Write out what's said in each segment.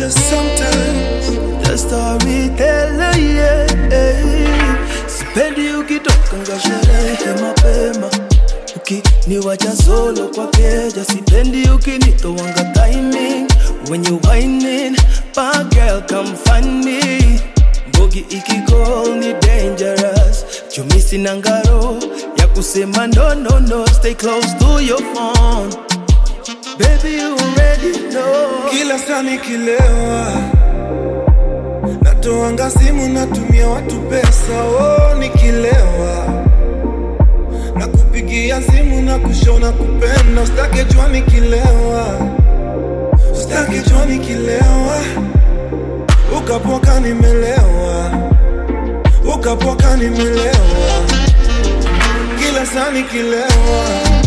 just sometimes the storyteller yeah. Sipendi ukitoka nga sherehe mapema ukiniwacha solo kwa keja, sipendi ukinitowanga timing when you whining, bad girl come find me. Mbogi ikigol ni dangerous, chumisi na ngaro ya kusema no no no, stay close to your phone. Baby you already know. kila saa nikilewa natoanga simu natumia watu pesa oh, nikilewa na kupigia simu na kushona kupenda ustake jua nikilewa ustake jua nikilewa ukapoka nimelewa ukapoka nimelewa kila saa nikilewa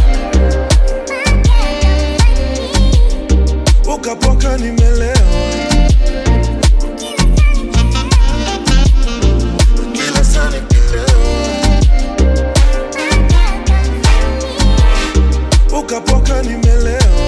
ukapoka nimelewa kila saa nikilewa ukapoka nimelewa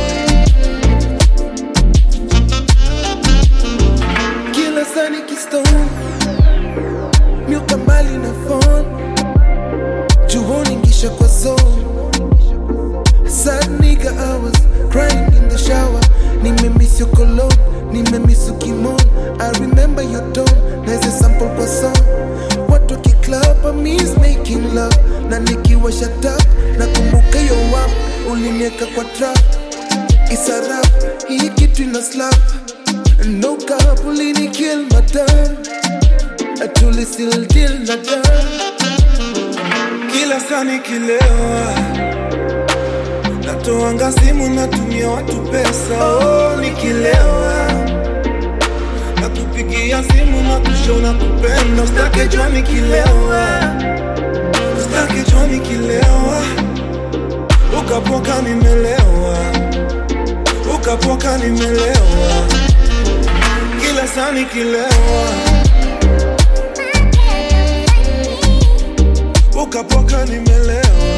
kila saa nikistone miuka mbali na phone juoni ngisha kwa zone sad nigga I was crying in the shower nimemiss your cologne nimemiss ukimon I remember your tone naeze sample kwa song watu wakiclub I miss making love na nikiwa shut up nakumbuka yo wap ulinieka kwa trap isarap hii kitu ina slap no cap ulini kill madam atuli still deal na dam kila saa nikilewa natoanga simu natumia watu pesa oh, nikilewa na kupigia simu na kushona kupenda ustake jua nikilewa ustake jua nikilewa ukapoka nimelewa ukapoka nimelewa kila saa nikilewa ukapoka nimelewa